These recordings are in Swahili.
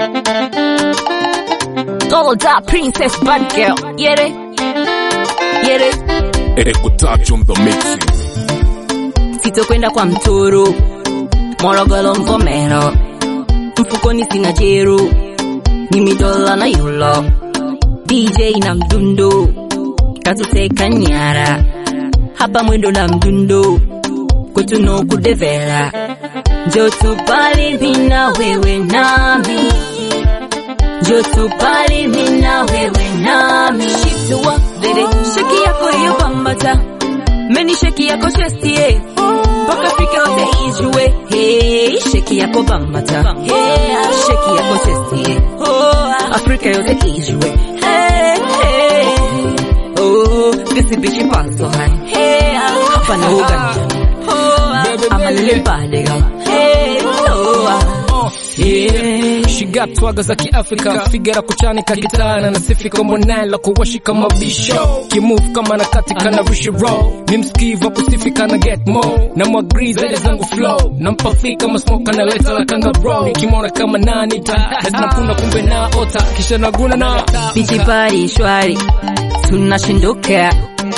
Gold up princess bad girl. Get it? Get it? Echo touch on the mixing. Sitokwenda kwa mtoro Morogoro Mvomero, mfukoni sina jeru, mimi dola na yulo, DJ na mdundo katuteka nyara, hapa mwendo na mdundo kwetu no kudevela, njo tupali mina wewe nami, njo tupali mina wewe nami, shituwa dede sheki yako hiyo bambata meni sheki yako chestie mpaka Afrika yote ijue hey, sheki yako bambata hey, sheki yako chestie Afrika yote ijue hey, hey. Oh, this bitch is so high hey, hapa na uganja amalele bale girl hey, oh, ah. yeah. She got swaga za kiafrika figara kuchanika gitana na sifi kama nala kuwashika mabisho kimove kama na katika na rushi roll ni mskiva kusifika na get more na mwagri zaidi zangu flow na mpafika masmoka na leta la kanga bro nikimwona kama nani ta nazinapunda kumbe na ota kisha naguna na Bichi party shwari tunashinduka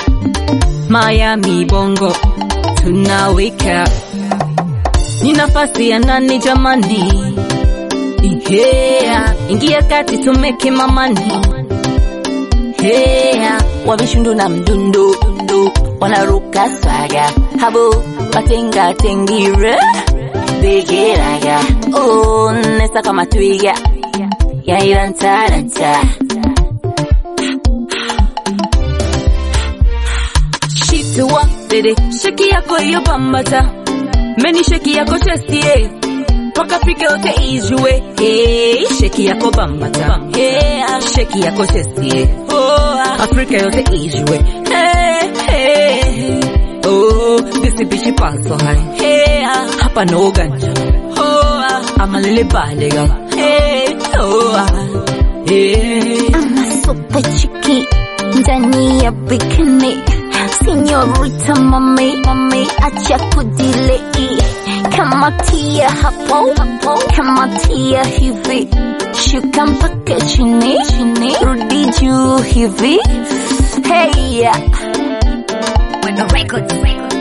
Miami Bongo tunaweka ni nafasi ya nani jamani yeah. ingia kati tumeke mamani yeah. wavishundu na mdundu dundu wanaruka swaga habo watenga tengire begeraga oh, nesa kama twiga yairantaranta shitua dede sheki yako iyo bambata meni sheki yako chestie mpaka Afrika yote ijue hey, sheki yako bambata hey, sheki yako chestie oh, Afrika yote ijue hey, hey. Oh, this bitch is so high hey, hapa no ganja oh, amalele bale girl hey, oh, hey. super chiki ndani ya bikini Señorita mami, mami, acha kudilei kama tia hapo hapo, kama tia hivi, shuka mpaka chini chini, rudi juu hivi, hey yeah. With the records, records.